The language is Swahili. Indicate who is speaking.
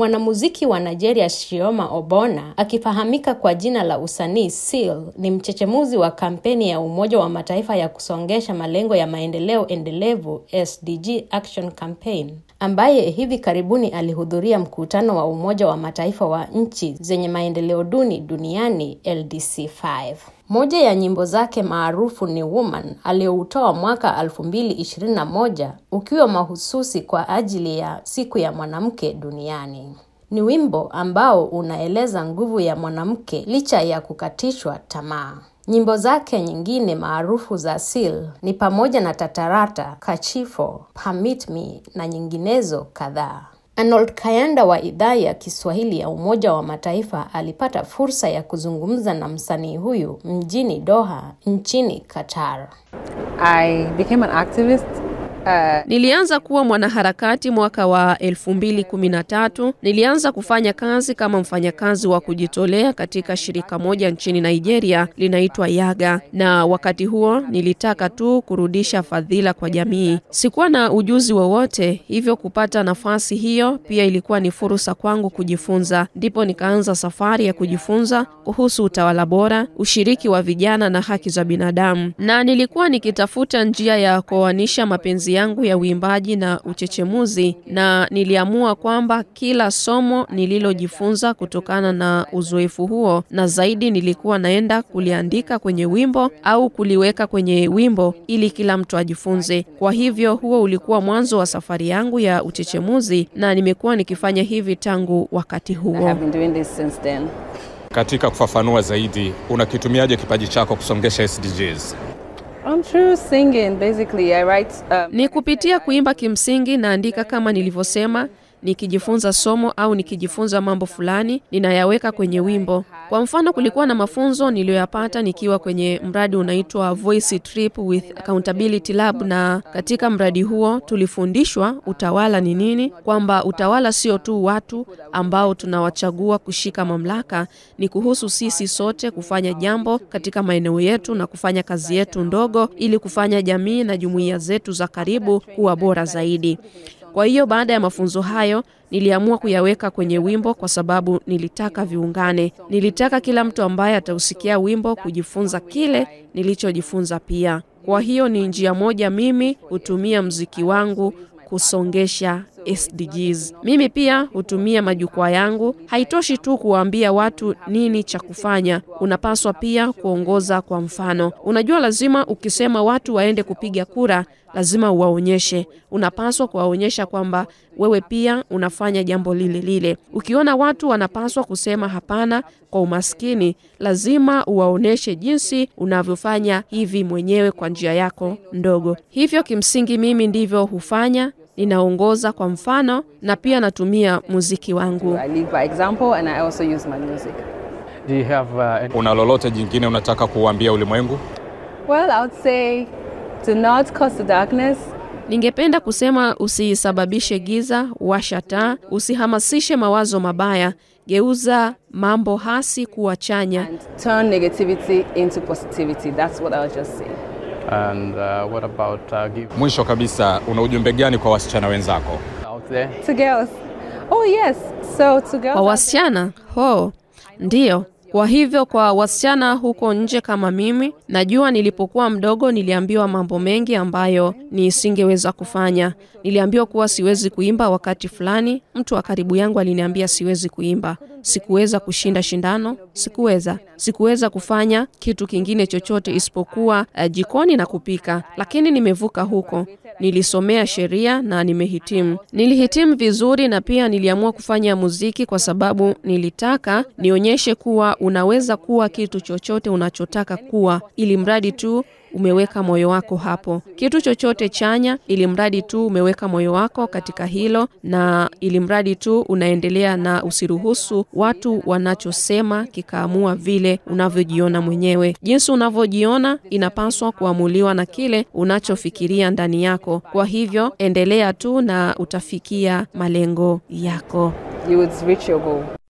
Speaker 1: Mwanamuziki wa Nigeria Chioma Obona akifahamika kwa jina la usanii Seal ni mchechemuzi wa kampeni ya Umoja wa Mataifa ya kusongesha malengo ya maendeleo endelevu SDG Action Campaign ambaye hivi karibuni alihudhuria mkutano wa Umoja wa Mataifa wa nchi zenye maendeleo duni duniani LDC5. Moja ya nyimbo zake maarufu ni Woman aliyoutoa mwaka 2021 ukiwa mahususi kwa ajili ya siku ya mwanamke duniani. Ni wimbo ambao unaeleza nguvu ya mwanamke licha ya kukatishwa tamaa. Nyimbo zake nyingine maarufu za Seal ni pamoja na Tatarata, Kachifo, Permit Me na nyinginezo kadhaa. Arnold Kayanda wa idhaa ya Kiswahili ya Umoja wa Mataifa alipata fursa ya kuzungumza na msanii huyu mjini Doha nchini Qatar.
Speaker 2: I became an activist uh,
Speaker 3: Nilianza kuwa mwanaharakati mwaka wa 2013. Nilianza kufanya kazi kama mfanyakazi wa kujitolea katika shirika moja nchini Nigeria linaitwa Yaga, na wakati huo nilitaka tu kurudisha fadhila kwa jamii. Sikuwa na ujuzi wowote, hivyo kupata nafasi hiyo pia ilikuwa ni fursa kwangu kujifunza. Ndipo nikaanza safari ya kujifunza kuhusu utawala bora, ushiriki wa vijana na haki za binadamu, na nilikuwa nikitafuta njia ya kuoanisha mapenzi yangu ya uimbaji na uchechemuzi, na niliamua kwamba kila somo nililojifunza kutokana na uzoefu huo na zaidi nilikuwa naenda kuliandika kwenye wimbo au kuliweka kwenye wimbo ili kila mtu ajifunze. Kwa hivyo huo ulikuwa mwanzo wa safari yangu ya uchechemuzi na nimekuwa nikifanya hivi tangu wakati
Speaker 2: I
Speaker 3: huo.
Speaker 2: have been doing this since then.
Speaker 4: Katika kufafanua zaidi, unakitumiaje kipaji chako kusongesha SDGs?
Speaker 2: I'm through singing. Basically, I write. Um,
Speaker 3: Ni kupitia kuimba kimsingi naandika kama nilivyosema, nikijifunza somo au nikijifunza mambo fulani ninayaweka kwenye wimbo. Kwa mfano, kulikuwa na mafunzo niliyoyapata nikiwa kwenye mradi unaitwa Voice Trip with Accountability Lab, na katika mradi huo tulifundishwa utawala ni nini, kwamba utawala sio tu watu ambao tunawachagua kushika mamlaka, ni kuhusu sisi sote kufanya jambo katika maeneo yetu na kufanya kazi yetu ndogo ili kufanya jamii na jumuiya zetu za karibu kuwa bora zaidi. Kwa hiyo baada ya mafunzo hayo niliamua kuyaweka kwenye wimbo kwa sababu nilitaka viungane. Nilitaka kila mtu ambaye atausikia wimbo kujifunza kile nilichojifunza pia. Kwa hiyo ni njia moja mimi hutumia mziki wangu kusongesha SDGs. Mimi pia hutumia majukwaa yangu. Haitoshi tu kuwaambia watu nini cha kufanya, unapaswa pia kuongoza kwa mfano. Unajua, lazima ukisema watu waende kupiga kura, lazima uwaonyeshe. Unapaswa kuwaonyesha kwamba wewe pia unafanya jambo lile lile. Ukiona watu wanapaswa kusema hapana kwa umaskini, lazima uwaonyeshe jinsi unavyofanya hivi mwenyewe kwa njia yako ndogo. Hivyo kimsingi mimi ndivyo hufanya ninaongoza kwa mfano na pia natumia muziki wangu.
Speaker 2: I lead by example, and I also use my music.
Speaker 5: Do you have uh, any
Speaker 4: Una lolote jingine unataka kuuambia ulimwengu?
Speaker 2: Well, I would say, do not cause the darkness.
Speaker 3: Ningependa kusema usisababishe giza, washa taa, usihamasishe mawazo mabaya, geuza mambo hasi kuwa chanya.
Speaker 2: and turn negativity into positivity. That's what I was just saying.
Speaker 5: and uh, what about uh, give
Speaker 4: Mwisho kabisa, una ujumbe gani kwa wasichana wenzako?
Speaker 5: out there?
Speaker 2: To girls. Oh, yes. So, to girls.
Speaker 3: Kwa wasichana ho, ndiyo. Kwa hivyo kwa wasichana huko nje kama mimi, najua nilipokuwa mdogo niliambiwa mambo mengi ambayo nisingeweza kufanya. Niliambiwa kuwa siwezi kuimba wakati fulani. Mtu wa karibu yangu aliniambia siwezi kuimba. Sikuweza kushinda shindano, sikuweza. Sikuweza kufanya kitu kingine chochote isipokuwa uh, jikoni na kupika. Lakini nimevuka huko. Nilisomea sheria na nimehitimu. Nilihitimu vizuri na pia niliamua kufanya muziki kwa sababu nilitaka nionyeshe kuwa unaweza kuwa kitu chochote unachotaka kuwa, ili mradi tu umeweka moyo wako hapo. Kitu chochote chanya, ili mradi tu umeweka moyo wako katika hilo, na ili mradi tu unaendelea na usiruhusu watu wanachosema kikaamua vile unavyojiona mwenyewe. Jinsi unavyojiona inapaswa kuamuliwa na kile unachofikiria ndani yako. Kwa hivyo endelea tu na utafikia malengo yako.
Speaker 2: You would reach your goal.